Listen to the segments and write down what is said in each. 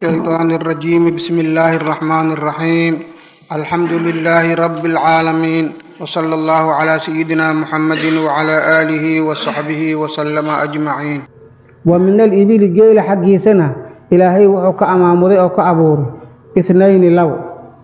الشيطان الرجيم بسم الله الرحمن الرحيم الحمد لله رب العالمين وصلى الله على سيدنا محمد وعلى آله وصحبه وسلم أجمعين wa min alibili geela xaggiisana ilaahay wuxuu ka amaamuday oo ka abuuray ithnayni labo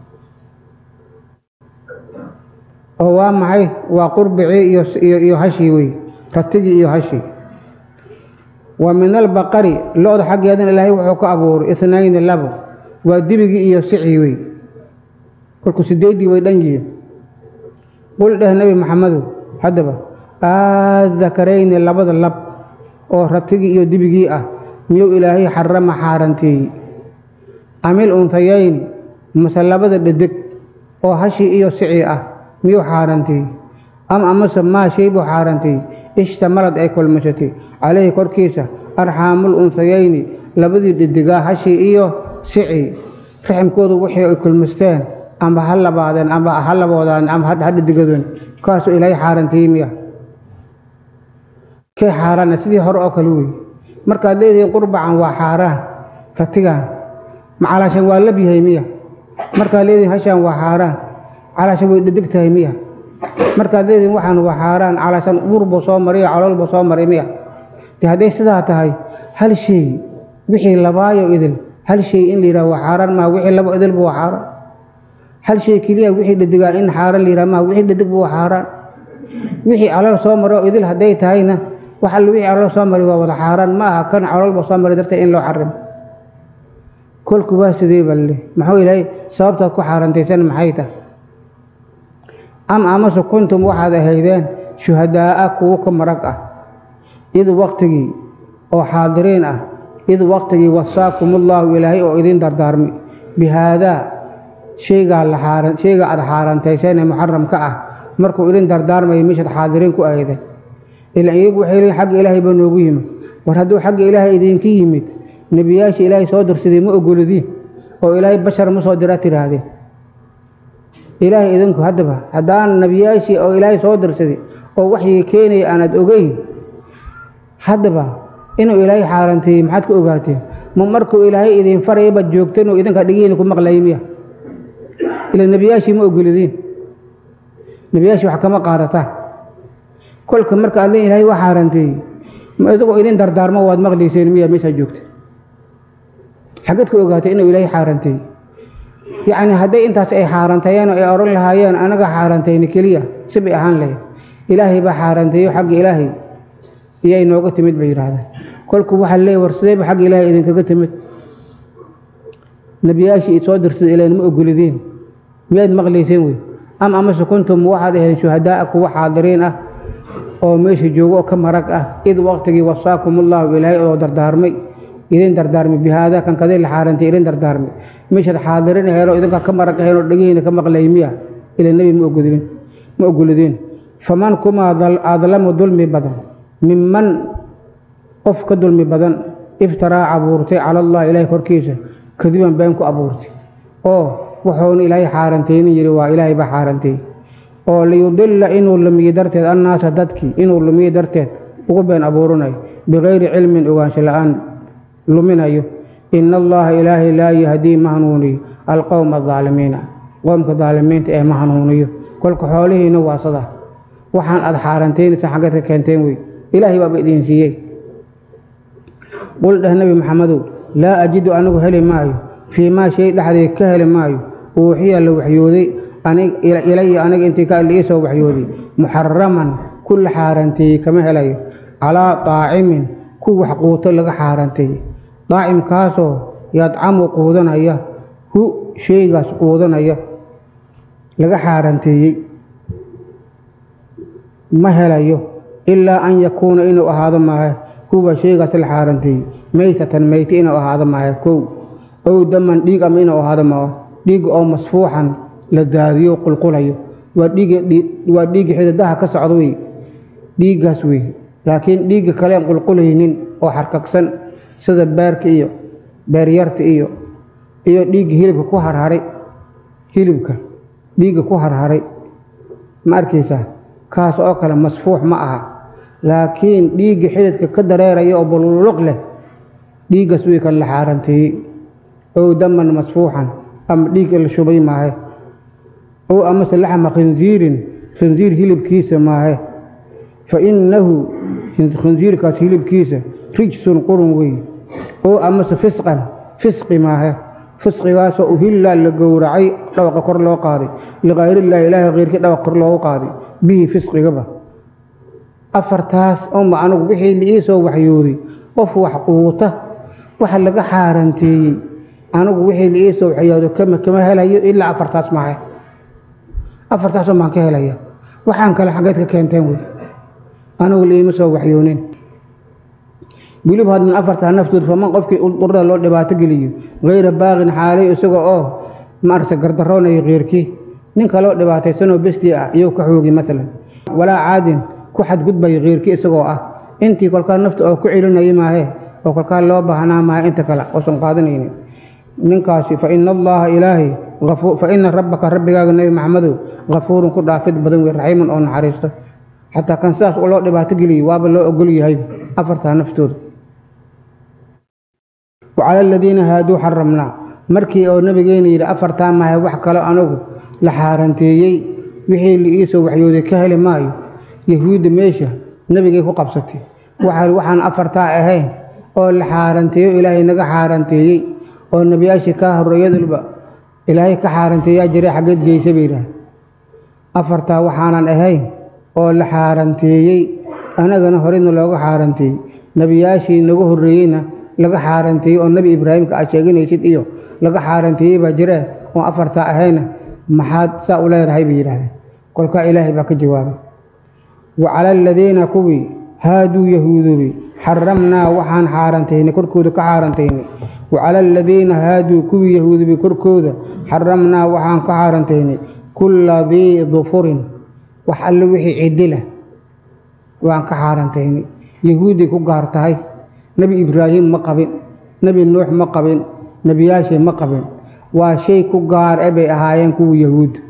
oo waa maxay waa qurbicii iyo iyo iyo hashii wey ratigii iyo hashii wa min albaqari lo-da xaggeedana ilaahay wuxuu ka abuuray ithnayni labo waa dibigii iyo sicii wey kolku sideeddii way dhan yihiin qul dheh nebi maxamedow haddaba aadakarayni labada lab oo ratigii iyo dibigii ah miyuu ilaahay xarama xaaranteeyey amil untayayni mase labada dhedeg oo hashii iyo sicii ah miyuu xaaranteeyey am amase maa shay buu xaaranteeyey ishtamalad ay kolmashatay calayhi korkiisa arxaamul untayayni labadii dhedigaa hashii iyo sicii raximkoodu wixii ay kulmisteen amba ha labaadeen amba ha laboodaan amba ha dhedigadeen kaasuu ilaahay xaaranteeyey miya kay xaaraana sidii hore oo kale wey markaad leedihiin qurbacan waa xaaraan ratigaan ma calaashan waa lab yahay miya markaad leedihiin hashaan waa xaaraan calaashan way dhedeg tahay miya markaad leedihiin waxaan waa xaaraan calaashan urbuu soo mariyo caloolbuu soo maray miya de hadday sidaa tahay hal shay wixii labaayo idil hal shay in la yidhaha waa xaaraan maha wixii labo idilba waa xaaraan hal shay keliya wixii dhedigaan in xaaraan la yidhaha maha wixii dhedegba waa xaaraan wixii calool soo maro idil hadday tahayna wax alle wixii calool soo mari waa wada xaaraan ma aha kan caloolba soo mari darteed in loo xarimo kolku waa sidee balle muxuu ilaahay sababtaad ku xaarantaysan maxay tahay am amase kuntum waxaad ahaydeen shuhadaa'a kuwo ka marag ah id waqtigii oo xaadiriin ah id waqtigii wasaakumullahu ilaahay oo idin dardaarmay bi haadaa shaygaa la xaaran shayga aad xaarantayseen ee muxaram ka ah markuu idin dardaarmaya meeshaad xaadiriin ku ahayday ilan iyagu waxay leeyiin xagga ilaahay baa noogu yimid war hadduu xagga ilaahay idinka yimid nebiyaashii ilaahay soo dirsaday ma ogoladiin oo ilaahay bashar ma soo dira tidhaahdeen ilaahay idinku haddaba haddaan nebiyaashii oo ilaahay soo dirsaday oo waxyiga keenaya aanaad ogeyn haddaba inuu ilaahay xaaranteeyey maxaad ka ogaateen ma markuu ilaahay idin faraya baad joogteen oo idinka dhigihiina ku maqlayay miya ila nebiyaashii ma ogoladiin nebiyaashii wax kama qaadataan kolka marka aad le ilahay waa xaaranteeyey ma isagoo idin dardaarmo waad maqlayseen miya meeshaa joogta xaggeed ku ogaatay inuu ilaahay xaaranteeyey yacni hadday intaas ay xaarantayeen oo ay odhan lahaayeen anaga xaarantayna keliya si bay ahaan lahayd ilaahay baa xaaranteeyo xagga ilaahay iyay nooga timid bay yidhaahdeen kolku waxaa leey war sideyba xagga ilaahay idinkaga timid nebiyaashii id soo dirsaday ilan ma ogolideen miyaad maqlayseen wey am amase kuntum waxaad ahayd shuhadaa'a kuwa xaadiriin ah oo meesha joogo oo ka marag ah id waqtigii wasaakumullahu ilaahay oo dardaarmay idin dardaarmay bihaada kan kadii la xaarantay idin dardaarmay meeshaad xaadirin aheen oo idinka ka marag aheen oo dhegihiina ka maqlay miya ila nebi ma ogolidin ma ogolideen faman kumaa adlamu dulmi badan minman qof ka dulmi badan iftaraa abuurtay cala allah ilaahay korkiisa kadiban been ku abuurtay oo wuxuuna ilaahay xaarantaynin yidhi waa ilaahay baa xaarantay oo liyudilla inuu lumiye darteed annaasa dadkii inuu lumiye darteed ugu been abuurinayo bikayri cilmin ogaansho la-aan luminayo ina allaha ilaahay laa yahdii ma hanuuniyo alqowma adaalimiina qowmka daalimiinta ee ma hanuuniyo kolka xoolihiina waa sada waxaan aad xaarantaynaysa xaggeed ka keenteen wey ilaahay baaba idiin siiyey qul dheh nebi maxamedow laa ajidu anigu heli maayo fii maa shay dhexdeed ka heli maayo uuxiya la waxyooday ilaya aniga intii ka ii soo waxyooday muxaraman ku la xaaranteeyey kama helayo calaa daacimin ku wax quuto laga xaaranteeyey daacimkaasoo yadcamu quudanaya hu shaygaas quudanaya laga xaaranteeyey ma helayo ilaa an yakuuna inuu ahaado maahe huwa shaygaas la xaaranteeyey maytatan meyti inuu ahaado maahe kow ow daman dhiig ama inuu ahaado maahe dhiigga oo masfuuxan la daadiyo qulqulayo waa dhiigwaa dhiigga xidadaha ka socda wey dhiiggaas wey laakiin dhiigga kaleen qulqulaynin oo xarkagsan sida beerka iyo beeryarta iyo iyo dhiigga hilibka ku harharay hilibka dhiigga ku harharay ma arkaysaa kaas oo kale masfuux ma aha laakiin dhiigga xididka ka dareeraya oo bululuq leh dhiiggaas wey kan la xaaranteeyey ow daman masfuuxan ama dhiig la shubay maahe ow amase laxma khinziirin khinziir hilibkiisa maahe fa innahu khinziirkaas hilibkiisa rijsun qurun wey ow amase fisqan fisqi maahe fisqigaasoo uhilla la gowracay dhawaqa kor loo qaaday likayrillahi ilaahay keyrkii dhawaq kor loogu qaaday bihi fisqigaba afartaas uma anugu wixii liii soo waxyooday qof wax quuta waxa laga xaaranteeyey anigu wixii liii soo waxyoodo kama kama helayo ilaa afartaas maahe afartaas un baan ka helaya waxaan kale xaggeed ka keenteen wey anigu liima soo waxyoonin weliba haddan afartaa naftood faman qofkii urada loo dhibaato geliyo hayra baaqin xaalay isaga oo maarse gardaroonayo keyrkii ninka loo dhibaataysanoo bestii ah iyou ka xoogi maalan walaa caadin ku xadgudbayo keyrkii isagoo ah intii kolkaa nafta oo ku celinaya maahe oo kolkaa loo baahnaa maahe inta kale oosan qaadanaynin ninkaasi fa ina allaha ilaahay fa ina rabbaka rabbigaaga nebi maxamedow kafuurun ku dhaafid badan wey raxiimun oo naxariisto xataa kan sidaas loo dhibaato geliyo waaba loo ogol yahay afartaa naftooda wacala aladiina haaduu xaramnaa markii oo nabigeena yidhi afartaa maahe wax kalo anigu la xaaranteeyey wixii liiisoo waxyooday ka heli maayo yahuudda meesha nebigay ku qabsatay waxaan afartaa ahayn oo la xaaranteeyo ilaahay naga xaaranteeyey oo nebiyaashii kaa horreeyadulba ilaahay ka xaaranteeyaa jiray xaggeed geysa bay yidhaah afartaa waxaanan ahayn oo la xaaranteeyey anagana horeyna looga xaaranteeyey nebiyaashii naga horreeyeyna laga xaaranteeyey oo nebi ibraahimka aad sheeganaysid iyo laga xaaranteeyey baa jiree oo afartaa ahayna maxaad saa u leedahay bay yidhaahdeen kolkaa ilaahay baa ka jawaabay wa cala aladiina kuwii haaduu yahuudubi xaramnaa waxaan xaarantaynay korkooda ka xaarantaynay wa cala aladiina haaduu kuwii yahuudubi korkooda xaramnaa waxaan ka xaarantaynay kulla dii dufurin wax alle wixii cidila waan ka xaarantaynay yahuuday ku gaar tahay nebi ibraahim ma qabin nebi nuux ma qabin nebiyaashii ma qabin waa shay ku gaar e bay ahaayeen kuwa yahuudda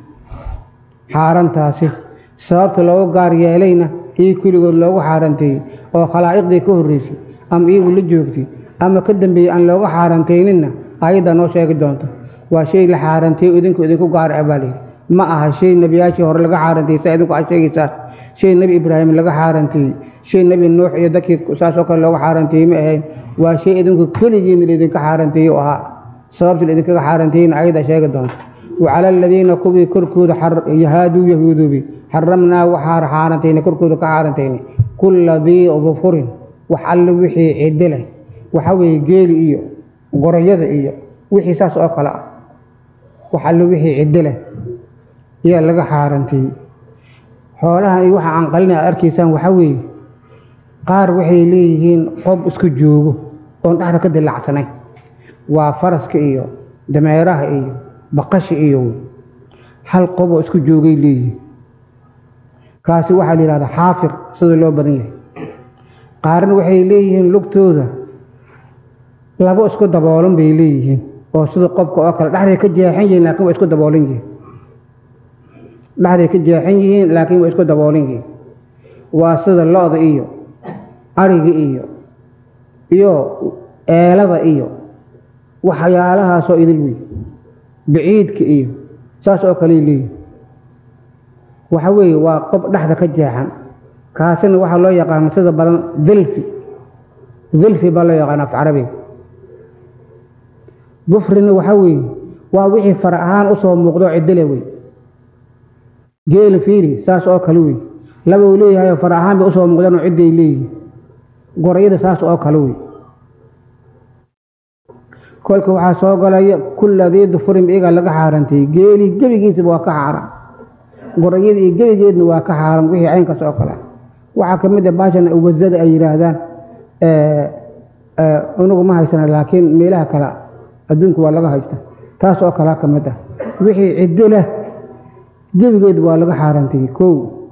xaarantaasi sababta loogu gaar yeelayna ii kuligood loogu xaaranteeyey oo khalaa'iqdii ka horreysay ama iyagu la joogtay ama ka dambeeyey aan looga xaarantayninna ayaddaa noo sheegi doonta waa shay la xaaranteeyo idinku idinku gaar e baa layidhi ma aha shay nebiyaashii hore laga xaaranteeyey saa idinku aad sheegaysaa shay nebi ibraahim laga xaaranteeyey shay nebi nuux iyo dadkii saasoo kale looga xaaranteeyey ma ahayn waa shay idinku keligiina laydinka xaaranteeyey oo ahaa sababta laydinkaga xaaranteeyeyna ayaddaa sheegi doonta wacala aladiina kuwii korkooda haaduu yahuudubi xaramnaa waxaa xaarantaynay korkooda ka xaarantaynay kulla dii dufurin wax alle wixii ciddi leh waxa weeye geeli iyo gorayada iyo wixii saas oo kale ah wax alle wixii ciddi leh ayaa laga xaaranteeyey xoolahan iyo waxa aan qalina aad arkaysaan waxaa weeye qaar waxay leeyihiin qob isku joogo oon dhexda ka dilacsanayn waa faraska iyo dameeraha iyo baqasha iyo hal qoboo isku joogay leeyihiin kaasi waxaa la yidhahdaa xaafir sida loo badan yahay qaarna waxay leeyihiin lugtooda labo isku daboolan bay leeyihiin oo sida qobka oo kale dhexday ka jeexan yihiin laakiin waa isku daboolan yihiin dhexday ka jeexan yihiin laakiin waa isku daboolan yihiin waa sida lo-da iyo ariga iyo iyo eelada iyo waxyaalahaasoo idil wey baciidka iyo saas oo kaley leeyihin waxa weeye waa qob dhexda ka jeexan kaasina waxaa loo yaqaana sida badan dilfi dilfi baa loo yaqaana af carabiga dufrina waxa weeye waa wixii fara ahaan usoo muuqdo cidile wey geela fiiri saas oo kale wey laba uu leeyahay far ahaan bay usoo muuqdaan oo cidday leeyihin gorayada saas oo kale wey kolka waxaa soo galaya kulla dii dufurin iyagaa laga xaarantayey geelii gebigiisaba waa ka xaaran gorayada iyo gebigeedna waa ka xaaran wixii caynkaas oo kale waxaa ka mid a baashan wasada ay yidhaahdaan unugu ma haysana laakiin meelaha kale adduunka waa laga haysta taas oo kalea ka mid ah wixii ciddo leh gebigeed waa laga xaarantayey kow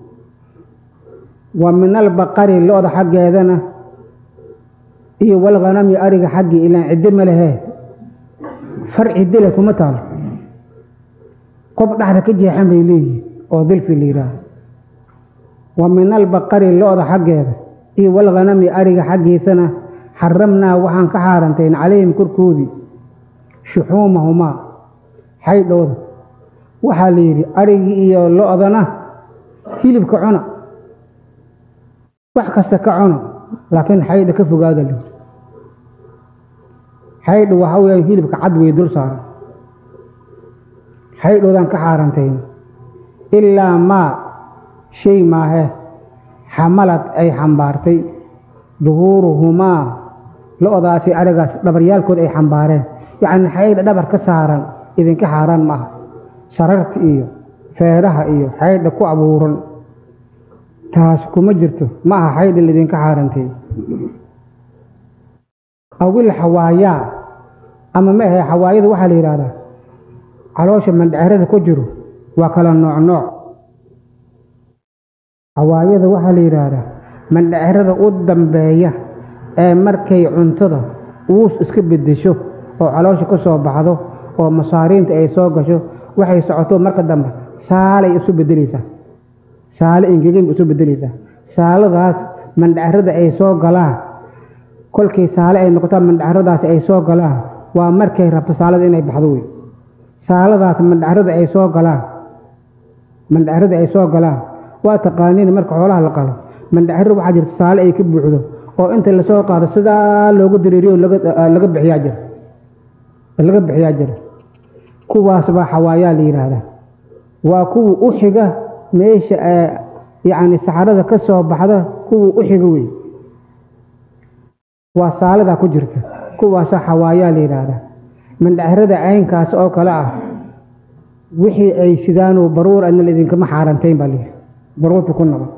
wa min albaqari lo-da xaggeedana iyo walghanami ariga xaggii ilaan ciddo ma lehee far ciddo leh kuma taalo qob dhexda ka jeexan bay leeyihin oo dilfi la yidhaahdo wa min albaqari lo-da xaggeeda iyo walghanami ariga xaggiisana xaramnaa waxaan ka xaarantayn calayhim korkoodii shuxuumahumaa xaydhooda waxaa la yidhi adhigii iyo lo-dana hilibka cuna wax kasta ka cuno laakiin xaydha ka fogaada la yidhi xaydhu waxaa weyaan hilibka cad wey dul saaran xaydhoodaan ka xaarantayn ilaa maa shay maahe xamalad ay xambaartay duhuuruhumaa lo-daasi adhigaas dhabaryaalkood ay xambaareen yacni xaydha dhabar ka saaran idinka xaaraan ma aha sararta iyo feedhaha iyo xaydha ku abuuran taas kuma jirto ma aha xaydha laidinka xaarantay awil xawaayaa ama ma ahe xawaayada waxaa la yidhaahdaa caloosha mandhacerada ku jiro waa kala nooc nooc xawaayada waxaa la yidhaahdaa mandhacerada u dambeeya ee markay cuntada uus iska beddesho oo caloosha ka soo baxdo oo masaariinta ay soo gasho waxay socoto marka dambe saalay isu beddelaysaa saale engegan isu beddelaysaa saaladaas mandhacerada ay soo galaan kolkii saale ay noqotaan mandhacaradaasi ay soo galaan waa markay rabto saalada inay baxdo wey saaladaas mandhacarada ay soo galaan mandhacarada ay soo galaan waa taqaaniin marka xoolaha la qalo mandhacaro waxaa jirta saale ay ka buuxdo oo inta lasoo qaado sidaa loogu dareeriyo laga bixiyaa jira laga bixiyaa jira kuwaas baa xawaayaa la yidhaahdaa waa kuwa u xiga meesha yacni saxarada ka soo baxda kuwa u xiga wey waa saaladaa ku jirta kuwaasaa xawaayaa la yidhaahdaa mandhacerada caynkaas oo kale ah wixii ay sidaanuu baruur adna idinkama xaarantayn baa layidhi baruurta ku naba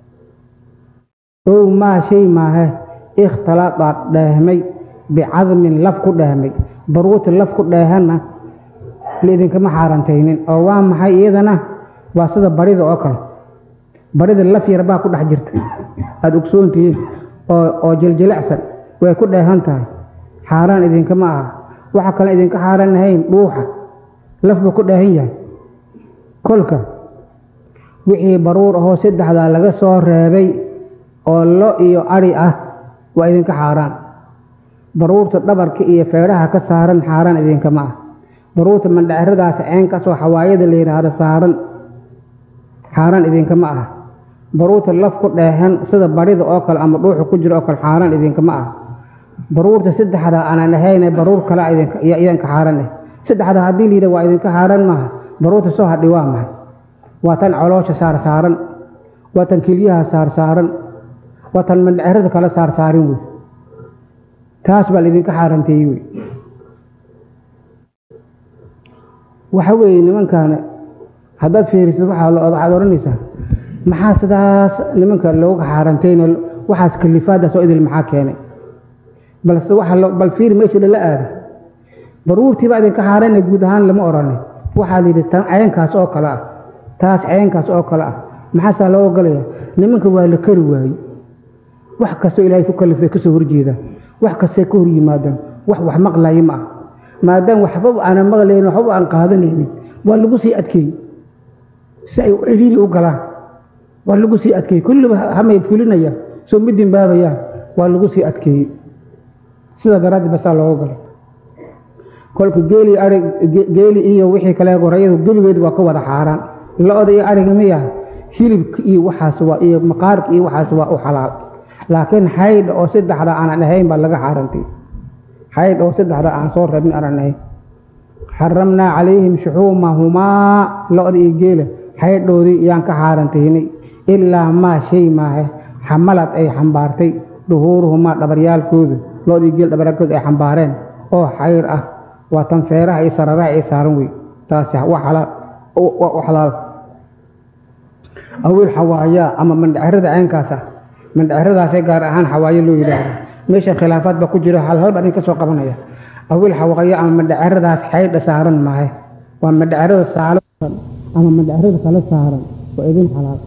ow maa shay maahe ikhtalada dheehmay bicadmin laf ku dheehmay baruurta laf ku dheehanna laidinkama xaarantaynin oo waa maxay iyadana waa sida barida oo kale barida laf yar baa ku dhex jirta aada ogsoontihiin oo oo jiljilicsan way ku dheehan tahay xaaraan idinkama aha waxa kale idinka xaaran ahayn dhuuxa laf buu ku dheehan yahay kolka wixii baruur ahoo saddexdaa laga soo reebay oo lo iyo adhi ah waa idinka xaaraan baruurta dhabarka iyo feedhaha ka saaran xaaraan idinkama ah baruurta mandhaceradaas ceenkaasoo xawaayada la yidhaahdo saaran xaaraan idinkama ah baruurta laf ku dheehan sida barida oo kale ama dhuuxa ku jiro oo kale xaaraan idinkama ah baruurta saddexdaa aanan ahayne baruur kale idinka xaaran eh saddexdaa haddii la yidhah waa idinka xaaran maaha baruurta soo hadhi waa mahay waa tan coloosha saar saaran waa tan kelyaha saar saaran waa tan mandhacerada kale saar saarin wey taas baa laidinka xaaranteeyey wey waxa weeye nimankaana haddaad fiirisid waxaad odhanaysaa maxaa sidaas nimanka looga xaarantayno waxaas kalifaadaas oo idil maxaa keenay balse waxa bal fiir meesha lala aada baruurtii baa idinka xaarana guud ahaan lama odhanay waxaa layidhi tan ceenkaas oo kale ah taas ceenkaas oo kale ah maxaasaa loo ogolaya nimanka waa la kari waayey wax kastoo ilaahay ku kalifay kasoo horjeedaan wax kastay ka hor yimaadaan wax wax maqlaye ma ah maadaama waxbaba aanan maqlaynin waxbaba aan qaadanaynin waa lagu sii adkeeyey si ay ciriiri u galaan waa lagu sii adkeeyey kulliba hamay fulinayaan soo ma dimbaabayaan waa lagu sii adkeeyey sida daraaddi basaa looga galay kolka geeli arig geeli iyo wixii kale gorayadu gebigeed waa ka wada xaaraan lo-da iyo ariga miya hilibka iyo waxaas waa iyo maqaarka iyo waxaas waa u xalaal laakiin xaydha oo saddexda aanan ahayn baa laga xaarantay xaydha oo saddexda aan soo rabin aanan ahayn xaramnaa calayhim shuxuumahumaa lo-da iyo geela xaydhoodii yaan ka xaarantaynay ilaa maa shay maahe xamalad ay xambaartay dhuhuuruhumaa dhabaryaalkooda lo-da iyo geel dhabaryaalkooda ay xambaareen oo xayr ah waa tan feeraha iyo sararaha ay saaran wey taasi waa xalaal waa u xalaal awil xawaayaa ama mandhacerada caynkaas ah mandhaceradaasee gaar ahaan xawaayo loo yidhaahdo meesha khilaafaad baa ku jiro hal hal baa idin ka soo qabanaya awil xawaayo ama mandhaceradaas xaydha saaran maahe waa mandhacerada saalo ama mandhacerada kale saaran waa idin xalaal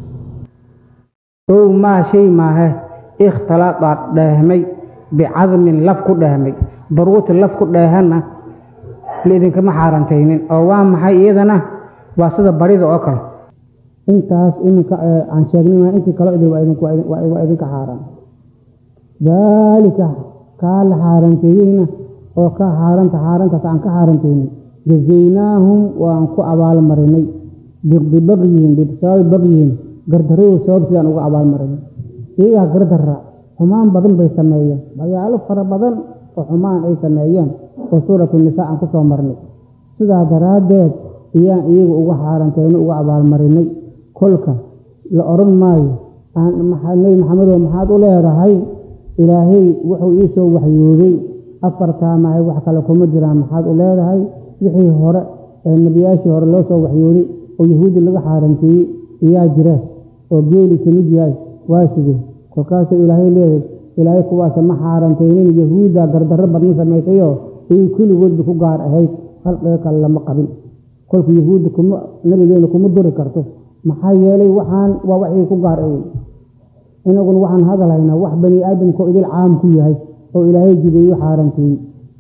ow maa shay maahe ikhtalada dheehmay bicadmin laf ku dheehmay baruurta laf ku dheehanna laidinkama xaarantaynin oo waa maxay iyadana waa sida barida oo kale intaas iminka aan sheegnay intii kale idin waa idinka xaaraan daalika kaa la xaaranteeyeyna oo ka xaaranta xaarantaas aan ka xaarantaynay jazaynaahum waan ku abaalmarinay bibagyihim bisababi bagyihim gardarradu sabab sidaan uga abaalmarinay iyagaa gardarra xumaan badan bay sameeyeen magaalo fara badan oo xumaan ay sameeyeen oo suuratu nisaa aan ku soo marnay sidaa daraaddeed ayaan iyaga uga xaarantayno uga abaalmarinay kolka la odhan maayo nebi maxamedow maxaad u leedahay ilaahay wuxuu ii soo waxyooday afartaa mahay wax kale kuma jiraan maxaad u leedahay wixii hore ee nebiyaashii hore loo soo waxyooday oo yahuudi laga xaaranteeyey iyaa jira oo geeli ka mid yahay waa sidee kolkaasuu ilaahay leeyahay ilaahay kuwaasa ma xaarantaynin yahuudda gardarro badna samaysayoo ayay kulligoodba ku gaar ahayd khalqiga kale lama qabin kolka yahuudda kuma nabigeena kuma duri karto maxaa yeelay waxaan waa waxii ku gaar awey inaguna waxaan hadalhaynaa wax bani aadamkao idil caam ku yahay oo ilaahay jideeyo xaaranteeyey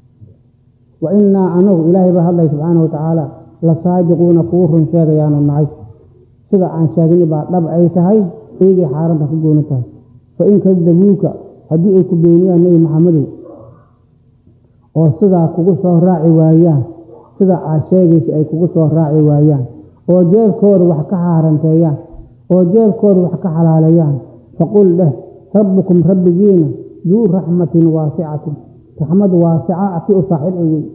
wa innaa anagu ilaahay baa hadlay subxaana watacaala la saadiquuna kuwu run sheegayaanu nahay sida aan sheegni baa dhab ay tahay eygay xaaranta ku gooni tahay fa in kadabuuka haddii ay ku beeniyaan nebi maxamedow oo sidaa kugu soo raaci waayaan sida aad sheegaysa ay kugu soo raaci waayaan oo jeebkooda wax ka xaaranteeyaan oo jeebkooda wax ka xalaaleeyaan faqul dheh rabbukum rabbigiina duu raxmatin waasicatin raxmad waasica si u saaxiib ay wey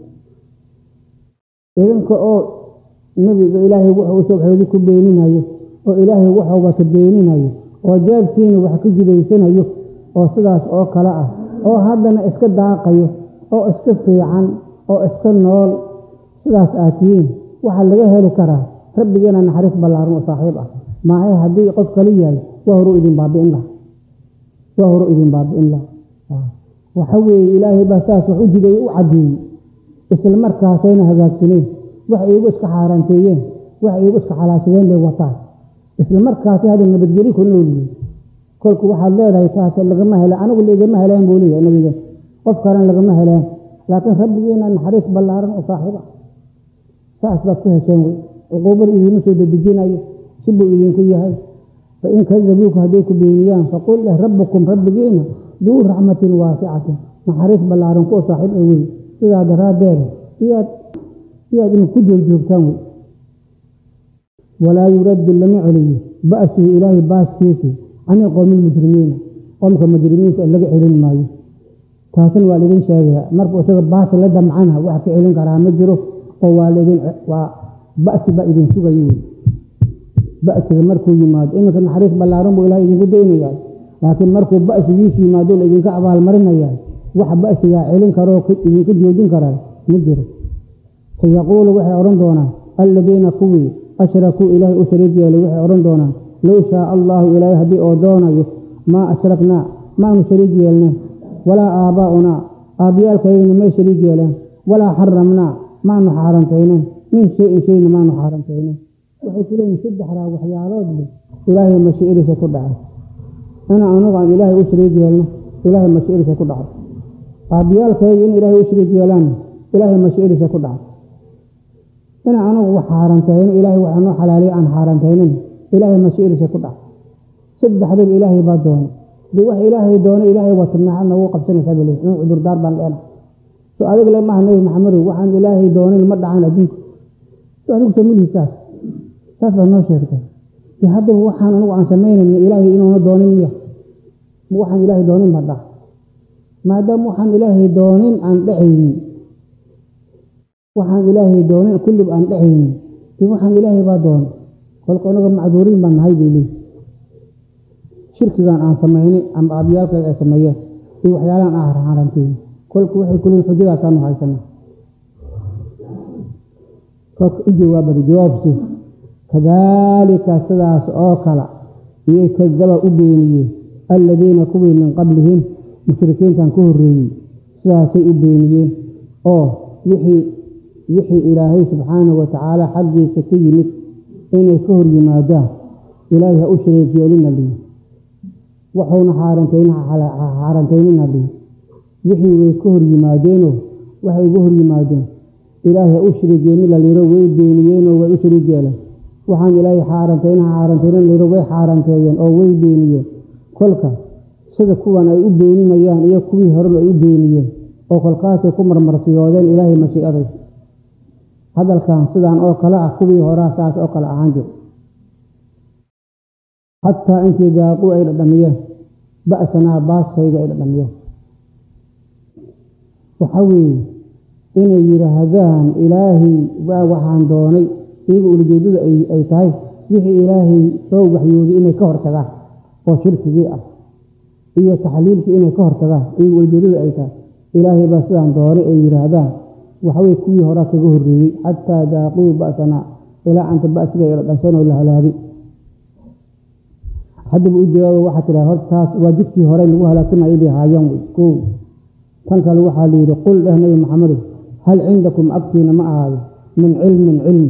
idinka oo nebiga ilaahay wuxuu usoo waxyoodi ku beeninayo oo ilaahay wuxuu wata beeninayo oo jeebkiina wax ka jidaysanayo oo sidaas oo kale ah oo haddana iska daaqayo oo iska fiican oo iska nool sidaas aad tihiin waxaa laga heli karaa rabbigeena naxariis ballaaran oo saaxiib ah maahay haddii qof kala yahay waa horu idin baabi'in laha waa horu idin baabi'in laha waxa weeye ilaahay baa saas wax u jideeyey u caddeeyey isla markaasayna hagaagsaneen wax iigu iska xaaraanteeyeen wax iigu iska xalaashadeen bay wataan isla markaasay hadda nabadgeli ku noolyihiin kolku waxaad leedahay taas lagama heleen anigu laigama heleen buu leeyahay nabiga qof kalena lagama heleen laakiin rabbigeena naxariis ballaaran oo saaxiib ah saas baad ku hesheen wey cuquubada idiima soo dedejinayo si buu idinku yahay fa in kadabuuka hadday ku beeniyaan faqul leh rabbukum rabbigiina duu raxmatin waasicatin naxariis ballaaran kuwa saaxiib ay wey sidaa daraaddeed iyaad iyaad ina ku joogjoogtaan wey walaa yuraddu lama celiyo ba'suhu ilaahay baaskiisi cani qowmi lmujrimiina qomka mujrimiinta laga celin maayo taasna waa laidin sheegaya markuu isaga baas la damcana wax ka celin karaa ma jiro oo waa laidin waa ba'si baa idin sugayo wey ba'siga markuu yimaado iminka naxariis ballaaran buu ilahay idinku daynayaa laakiin markuu ba'sigiis yimaado la idinka abaalmarinayaa wax ba'sigaa celin karoo idinka joojin karaa ma jiro sayaquulu waxay odhan doonaan alladiina kuwii ashrakuu ilaahay u shariig yeelay waxay odhan doonaan low shaaa allaahu ilaahay haddii oo doonayo maa ashraknaa maanu shariig yeelneen walaa aabbaa'unaa aabbiyaalkaygana may shariig yeeleen walaa xaramnaa maanu xaarantayneen min shay-in shayna maanu xaarantayneen waxay ku leeyihin saddexdaa waxyaaloodba ilaahay mashiicadiisa ku dhacay ina anugu aan ilaahay u shariig yeelno ilaahay mashiicadiisa ku dhacay aabbiyaalkayga in ilaahay u shariig yeelaanna ilaahay mashiicadiisa ku dhacay ina anugu wax xaarantayno ilaahay waxa noo xalaaliya aan xaarantaynin ilaahay mashiicadiisa ku dhacay saddexdaba ilaahay baa doonay dee wax ilaahay doonay ilaahay wata maxaad noogu qabsanaysaa bale inuu cudurdaar baan leenahay so adig le maaha nebi maxamedow waxaan ilaahay doonin ma dhacan adduunka so adigu samilihi saas saas baa noo sheegtay de haddaba waxaan anugu aan samaynayna ilaahay inuuna doonin miya ma waxaan ilaahay doonin ma dhac maadaama waxaan ilaahay doonin aan dhacaynin waxaan ilaahay doonin kulliba aan dhacaynin dee waxaan ilaahay baa doonay kolka anaga macduuriin baan nahay bay leeyi shirkigan aan samaynay ama aabyaalkayga ay sameeyeen iyo waxyaalahan aan harxaranteeyey kolku waxay kuleeyiin xujadaasaanu haysana kolka u jawaabada jawaabsi kadaalika sidaas oo kale iyay kadaba u beeniyeen alladiina kuwii min qablihim mushrikiintan ka horreeyey sidaasay u beeniyeen oo wixii wixii ilaahay subxaanahu watacaala xaggiisa ka yimid inay ka hor yimaadaan ilaahay ha u shariik yeelina liyi waxuuna xaarantaynina liyi wixii way ka hor yimaadeenoo waxay uga hor yimaadeen ilaahay ha u shariik yeelin la liiro way beeniyeenoo way u shariik yeeleen waxaan ilaahay xaarantaynaha xaarantaynin liiro way xaaranteeyeen oo way beeniyeen kolka sida kuwan ay u beeninayaan iyo kuwii horeba ay u beeniyeen oo kolkaasay ku marmarsiyoodeen ilaahay mashiicadaysa hadalkan sidaan oo kale ah kuwii horaa saas oo kale ahaan jir xataa intii daaquu ay dhadhamiyeen ba'sanaa baaskayga ay dhadhamiyeen waxa weeye inay yidhaahdaan ilaahay waa waxaan doonay iyaga ulajeedada ay tahay wixii ilaahay soo waxyooday inay ka hortagaan oo shirkigii ah iyo taxliilkii inay ka hortagaan iyaga ulajeedada ay tahay ilaahay baa sidaan doonay ay yidhaahdaan waxaweye kuwii horaa kaga horreeyey xataa daaquu ba'sanaa ilaa anta ba'siga ay dhadhansan oo la halaagay haddaba u jawaaba waxaa tidhaha horta taas waa jidkii hore lagu halaagsanayay bay haayaan wey kow tan kale waxaa la yidhi qul dheh nabi maxamedow hal cindakum agtiina ma ahaado min cilmin cilmi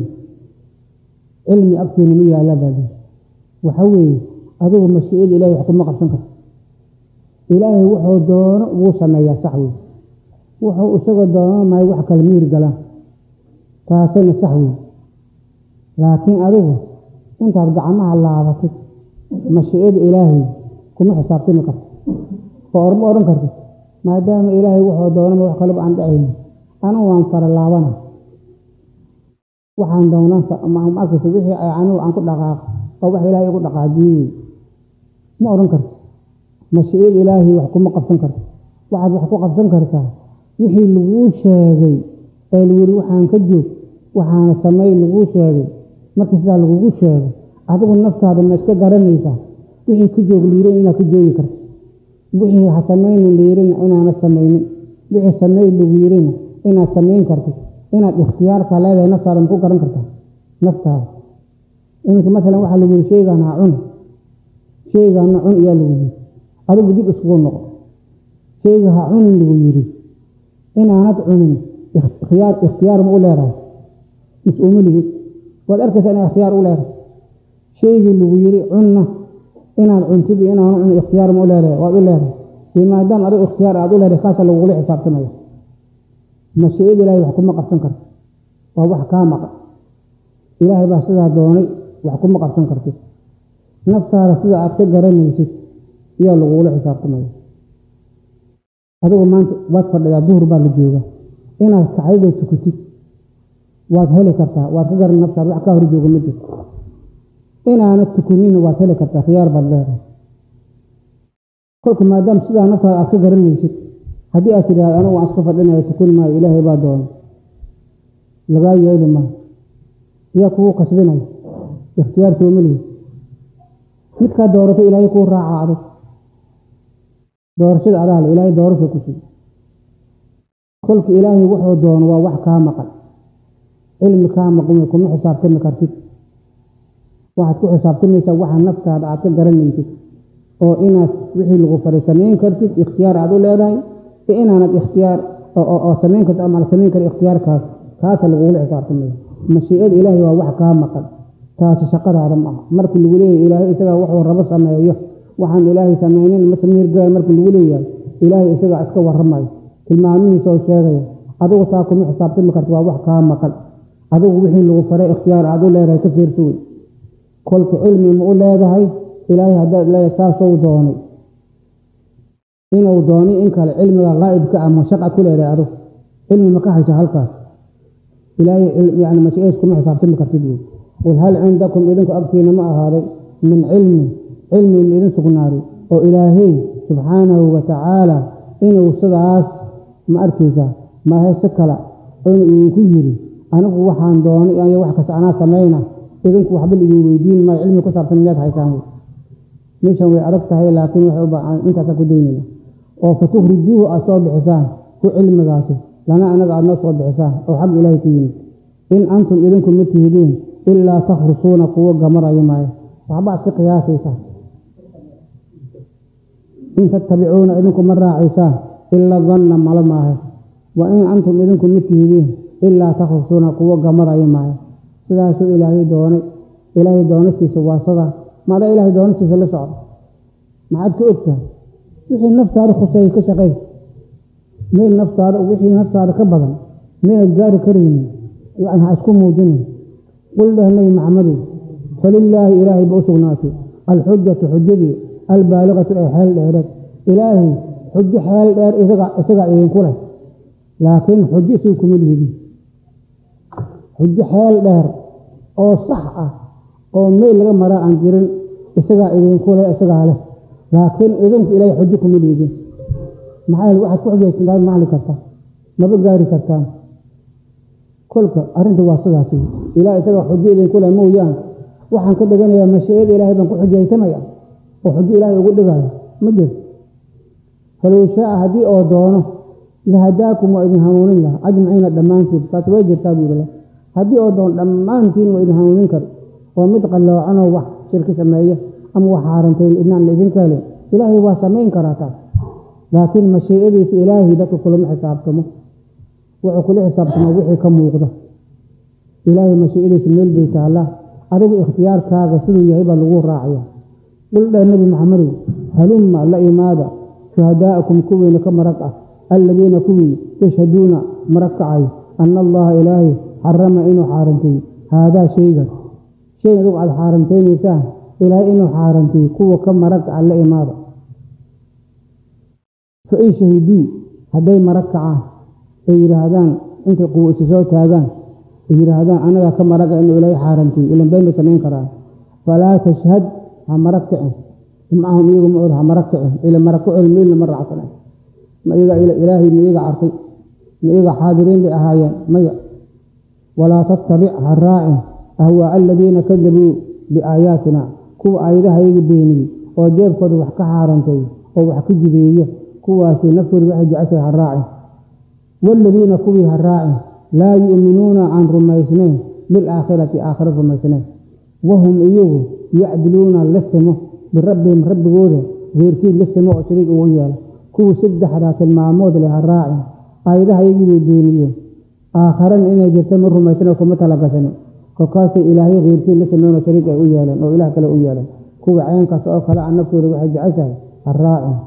cilmi agtiina ma yaalla baa lii waxa weeye adigu mashiicada ilahay wax kuma qabsan karta ilaahay wuxuu doono wuu sameeyaa sax wey wuxuu isagoo doono maayo wax kale miir galaan taasina sax wey laakiin adigu intaad gacmaha laabatid mashiicada ilaahay kuma xisaabtami karta oo orma odhan kartid maadaama ilaahay wuxuu doonama wax kaleba aan dhacayni anugu waan fara laabana waxaan doonaan arkaysa wixii anugu aan ku dhaqaaq oo wax ilaahay igu dhaqaajiyey ma odhan karti mashiicada ilaahay wax kuma qabsan karta waxaad wax ku qabsan kartaa wixii laguu sheegay ee lagu yidhi waxaan ka joog waxaana samey laguu sheegay markii sidaa lagugu sheego adigu naftaada ma iska garanaysaa wixii ka joog liiran inaad ka joogi karta wixii ha samaynin liirina inaana samaynin wixii samey lagu yirina inaad samayn kartid inaad ikhtiyaarka leedahay naftaada ma ku garan kartaa naftaada iminka masalan waxaa lagu yidhi sheygaan ha cun sheygaana cun iyaa lagu yidhi adigu dib iskugu noqo sheyga ha cunin lagu yidhi inaanad cunin ikhtiyaar ikhtiyaar ma u leedahay mas-uuma ligid waad arkaysaa inaa ikhtiyaar u leedahay sheygii lagu yidhi cunna inaad cuntid iyo inaanu cun ikhtiyaar ma u leedahay waad u leedahay dee maadaama adigu ikhtiyaar aad u leedahay kaasa lagugula xisaabtamaya mashiicada ilaahay wax kuma qabsan karti waa wax kaa maqan ilaahay baa sidaa doonay wax kuma qabsan kartid naftaada sida aad ka garanaysid ayaa lagugula xisaabtamaya adigu maanta waad fadhidaa duhur baa la jooga inaad kacaydo tukatid waad heli kartaa waad ka garan naftaada wax kaa hor jooga ma jirto inaanad tukanina waad heli kartaa khiyaar baad leedahay kolka maadaama sidaa naftaada aad ka garanaysid haddii aad tidhahda anugu waan iska fadhinayo tukani maayo ilaahay baa doonay lagaa yeeli maayo yaa kugu qasbinaya ikhtiyaarkoo melihi midkaa doorato ilaahay kuu raaca adag doorashada adaale ilaahay doorasha ku sii kolka ilaahay wuxuu doono waa wax kaa maqan cilmi kaa maqan kuma xisaabtami kartid waxaad ku xisaabtamaysaa waxa naftaada aad ka garanaysid oo inaad wixii lagu faray samayn kartid ikhtiyaar aad u leedahay iyo inaanad ikhtiyaar oo samayn kartid ama la samayn kara ikhtiyaarkaas kaasa lagugula xisaabtamaya mashiicada ilaahay waa wax kaa maqan taasi shaqadaada ma aha markii lagu leeyahay ilaahay isagaa wuxuu rabo sameeyo waxaan ilaahay samaynin ma samiirgaal markii lagu leeyahay ilaahay isagaa iska warramayo tilmaamihiisoo sheegaya adigu taa kuma xisaabtami karta waa wax kaa maqan adigu wixii lagu faray ikhtiyaar aad u leedahay ka fiirsa wey kolka cilmi ma u leedahay ilaahay haddaad leedahay saasou doonay inuu doonay in kale cilmiga qaa'ibka ah ma shaqad ku leedahay adigu cilmi ma ka haysa halkaas ilaahay yani mashiicays kuma xisaabtami kartid wey qul hal cindakum idinku agtiina ma ahaaday min cilmin cilmi ma idin sugnaaday oo ilaahay subxaanahu wa tacaala inuu sidaas ma arkaysaa mahayse kala inu idinku yidhi anigu waxaan doonay aniga wax kasta anaa samayna idinku waxba laidin weydiin maayo cilmi ku saabsan miyaad haysaan wey meeshan way adag tahay laakiin waxay u baahan intaasaan ku daynayna oo fatukhrijuuhu aad soo bixisaan ku cilmigaasi lana anaga aad noo soo bixisaan oo xag ilaahay ka yimid in antum idinku ma tihidiin ilaa takhrusuuna kuwo gamaraya maayo waxbaa iska qiyaasaysaan in tattabicuuna idinku ma raacaysaan ila danna malo maahe wa in antum idinku ma tihidiin ilaa takhrusuuna kuwo gamaraya maayo sidaasuu ilaahay doonay ilaahay doonistiisa waa sadaa maada ilaahay doonistiisa la socdo maxaad ka ogtahay wixii naftaada khuseeyey ka shaqey meel naftaada wixii naftaada ka badan meelad gaari karaynin yani ha isku muujinin qul dheh nebi maxamedow falilaahi ilaahay ba u sugnaatay alxujatu xujadii albaaligatu ee xeel dheereed ilaahay xujo xeel dheer isagaa idinku leh laakiin xujo isuu kuma lihidin xujo xeel dheer oo sax ah oo meel laga maraa aan jirin isagaa idinku leh isagaa leh laakiin idinku ilaahay xujo kuma lihidin maxaa yeele waxaad ku xujaysantaan macli karta maba gaari kartaan kolka arrinta waa sidaas wey ilaah isagaa xujo idinku leh mooyaan waxaan ka dhiganayaa mashiicada ilaahay baan ku xujaysanaya oo xujo ilaahay ugu dhigaya ma jirto falow shaaa haddii oo doono lahadaakum waa idin hanuunin laha ajmaciina dhammaantiin taas way jirtaa buu yidhi haddii oo doono dhammaantiin waa idin hanuunin kara oo mid qalloocanoo wax shirki sameeya ama wax haarantay inaan la idinka helin ilaahay waa samayn karaa taas laakiin mashiicadiisa ilaahay dadka kulama xisaabtamo wuxuu kula xisaabtamo wixii ka muuqda ilaahay mashiicadiisa meel bay taallaa adigu ikhtiyaarkaaga siduu yahay baa lagu raacaya qul dheh nebi maxamedow halumma la imaada shuhadaa'akum kuwiina ka marag ah alladiina kuwii yashhaduuna marag kacayo anna allaha ilaahay xarama inuu xaaranteeyey haadaa shaygan shay adigu aada xaarantaynaysaa ilaahay inuu xaaranteeyey kuwa ka marag ah la imaada fa in shahiduu hadday marag kacaan ay yidhaahdaan intay quwo isu soo taagaan ay yidhaahdaan anagaa ka maraga inuu ilaahay xaaranteeyey ilan been bay samayn karaan falaa tashhad ha marag kicin macahum iyagu ma od ha marag kicin ila marag ku cel meelna ma raacsana ma iyaga ilaahay ma iyaga arkay ma iyaga xaadiriin bay ahaayeen maya walaa tattabic ha raacin ahwaa aladiina kadabuu biaayaatina kuwa aayadaha iyaga beeniyey oo jeebkooda wax ka xaarantay oo wax ka jibeeya kuwaasi naftooda waxay jeceshay ha raacin waaladiina kuwii ha raacin laa yu'minuuna aan rumaysnayn bilaakhirati aakhira rumaysnayn wahum iyagu yacdiluuna la simo birabbihim rabbigooda reerkiid la simo oo shariig ugu yeela kuwii saddexdaa tilmaamood leh ha raacin aayadaha iyagii bay beeniyeen aakharana inay jirta ma rumaysan oo kuma talagasani kolkaasay ilaahay keyrkiid la sameyn oo shariig ay u yeeleen oo ilaah kale u yeeleen kuwa ceenkaas oo kale a naftooda waxay jeceshahay ha raacin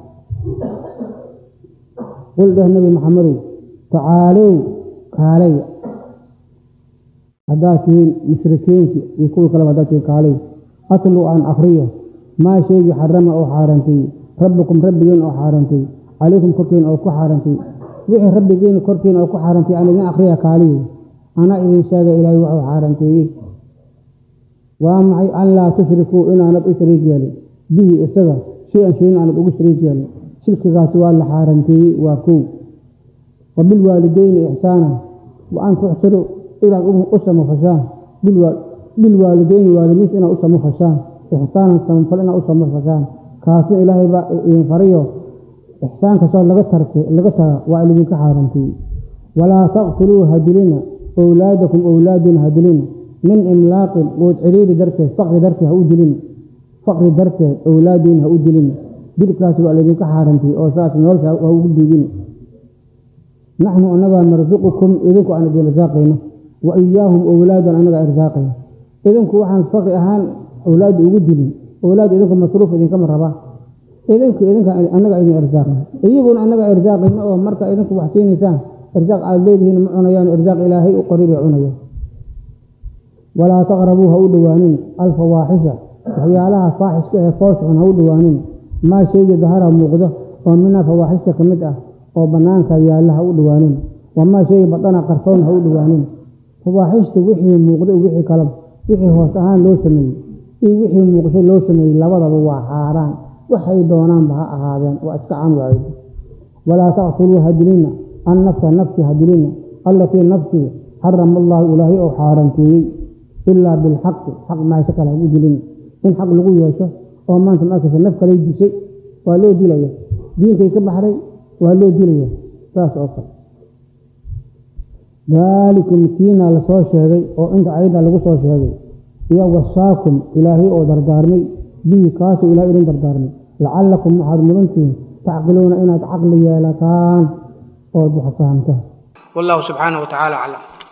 qul dheh nebi maxamedow tacaalow kaalaya haddaad tihiin mushrikiinti iyo kuwii kaleba haddaad tihiin kaalay atlu aan akriyo maa sheegii xarama oo xaarantay rabbikum rabbigiin oo xaarantay calaykum korkiina oo ku xaarantay wixii rabbigiina korkiina oo ku xaarantay aan idin akriya kaaliyo anaa idin sheega ilaahay waxuu xaaranteeyey waa maxay an laa tushrikuu inaanad u shariik yeelin bihi isaga shay-an shayin aanad ugu shariik yeelin shirkigaasi waa la xaaranteeyey waa kow wa bilwaalideyni ixsaana wa an tuxsiruu inaad u samafashaan bilwaalideyni waalidiinta inaad u samafashaan ixsaanan samafal inaad u samafashaan kaasna ilaahay baa idin farayo ixsaan kastoo laga tarke laga taga waa idinka xaaranteeyey walaa taqtuluu hadilina owlaadakum owlaadina hadilina min imlaaqin quud ciriiri darteed faqri darteed ha u dilina faqri darteed owlaadiina ha u dilina dilkaas waa laydinka xaarantay oo saas nolosha ha ugu duugina naxnu annagaa narsuqukum idinku aan idin irsaaqayno wa iyaahum owlaadan annagaa irsaaqayno idinku waxaan faqri ahaan owlaadda ugu dilin owlaad idinku masruuf idinkama rabaa idinka idinka annaga idin irsaaqayno iyaguna annaga irsaaqayno oo marka idinku wax siinaysaan irsaaq aad leedihiin ma cunayaan irsaaq ilaahay u qori bay cunayaan walaa taqrabuu ha u dhowaanin alfawaaxisha waxyaalaha faaxishka ee foosxun ha u dhowaanin maa shayga dahara muuqdo oo minaa fawaaxishta ka mid ah oo bannaanka yaalla ha u dhowaanin wamaa shayga badana qarsoon ha u dhowaanin fawaaxishta wixii muuqda wixii kalaba wixii hoos ahaan loo sameeyey iyo wixii muuqsho loo sameeyey labadaba waa xaaraan waxay doonaanba ha ahaadeen waa iska caan waayo walaa taqtuluu hadilina annafsa nafsi hadilina allatii nafsii xarama allahu ilaahay oo xaaranteeyey ilaa bilxaqi xaq maasho kale hagu dilina in xaq lagu yeesho oo maanta markaysa naf kalay dishay waa loo dilaya diinkay ka baxday waa loo dilaya saas oo kale daalikum kiina lasoo sheegay oo inta ayadda lagu soo sheegay iyo wasaakum ilaahay oo dardaarmay bihi kaasuu ilahay idin dardaarmay lacallakum waxaad mudantihiin tacqiluuna inaad caqli yeelataan ood wax fahamtaan والله سبحانه وتعالى أعلم